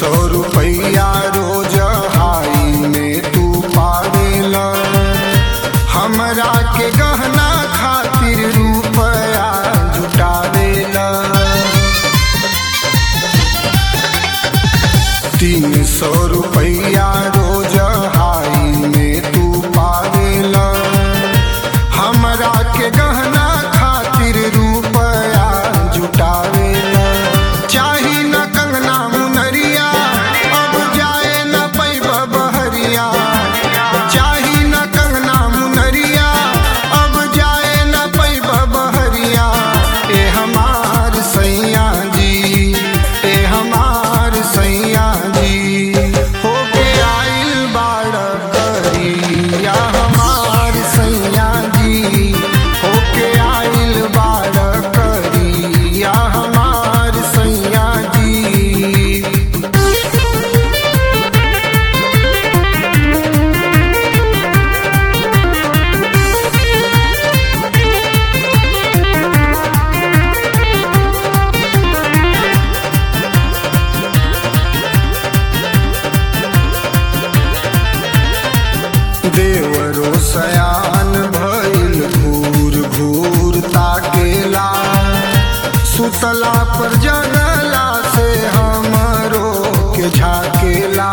सौ रुपया रोज हाई में तू पावेला हमरा के गहना खातिर रुपया जुटावेला तीन सौ रुपया रोज हाई में तू पावेला हमरा के गहना खातिर रुपया जुटावेला चाही न कंगना मुनरिया अब जाए न पैबा बहरिया चाही न कंगना मुनरिया अब जाए न पैबा बहरिया ए हमार सैया जी ए हमार सैया जी होके आइल बाड़ करिया हमार सैया जी होके आइल बाड़ करिया हमार सैया जी देवरो सयान भइल घूर घूर ताकेला सुतला पर जगला से हमरो के झाकेला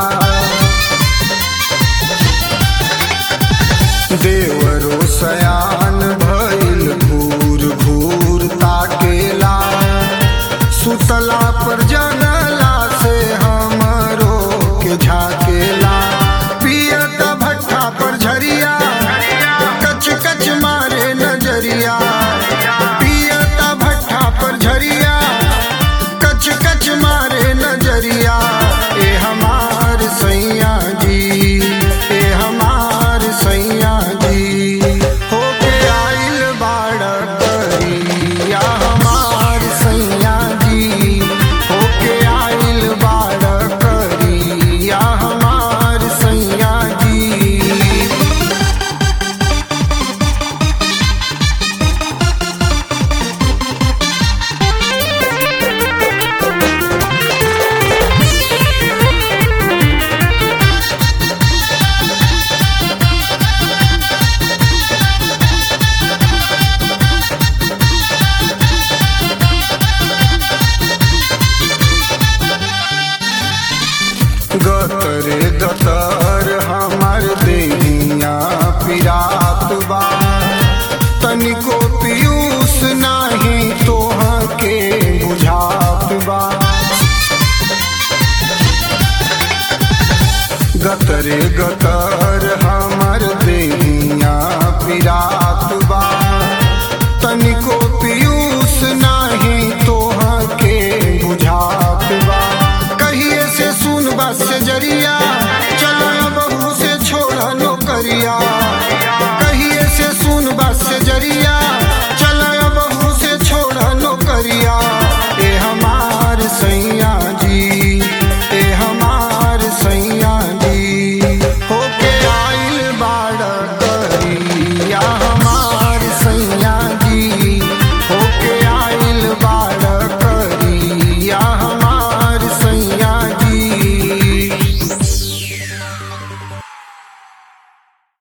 देवरो सयान भइल घूर घूर ताकेला सुतला पर जगला से हमरो के झाकेला पियत भट्ठा पर झरिया कच कच मारे नजरिया पियत भट्ठा पर झरिया कच कच मारे नजरिया ए हमार सैया जी ए हमार सैया जी होके आइल बाड़ करिया हमार सैया जी होके आइल बाड़ करिया हमार सैया जी गतरे गतर हमार देहिया पिरात बा तनिको पीयूष नाही तोहा के बुझात बा गतरे गतर